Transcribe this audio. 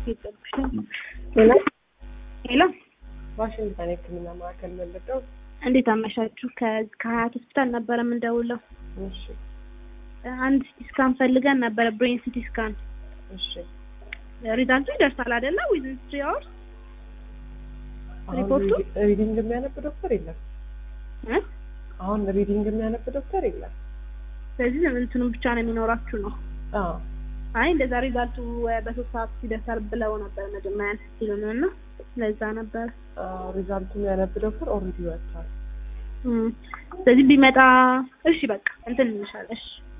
ሄሎ ሄሎ ዋሽንግተን የሕክምና ማዕከል መለቀው። እንዴት አመሻችሁ? ከ- ከሀያት ሆስፒታል ነበረ የምንደውለው። እሺ አንድ ሲቲ ስካን ፈልገን ነበረ፣ ብሬን ሲቲ ስካን። እሺ። ሪዛልቱ ይደርሳል አይደለ? ዊዝን ትሪ አወርስ አሁን ሪፖርቱ? ሪዲ- ሪዲንግ የሚያነብ ዶክተር የለም። እ? አሁን ሪዲንግ የሚያነብ ዶክተር የለም። ስለዚህ እንትኑን ብቻ ነው የሚኖራችሁ ነው። አዎ አይ እንደዛ ሪዛልቱ እ፣ በሶስት ሰዓት ይደርሳል ብለው ነበር መጀመሪያ ሲሉን እና ለዛ ነበር። አዎ፣ ሪዛልቱ የሚያነብ ዶክተር ኦልሬዲ ወጥቷል። እም፣ ስለዚህ ቢመጣ እሺ፣ በቃ እንትን እንልሻለን። እሺ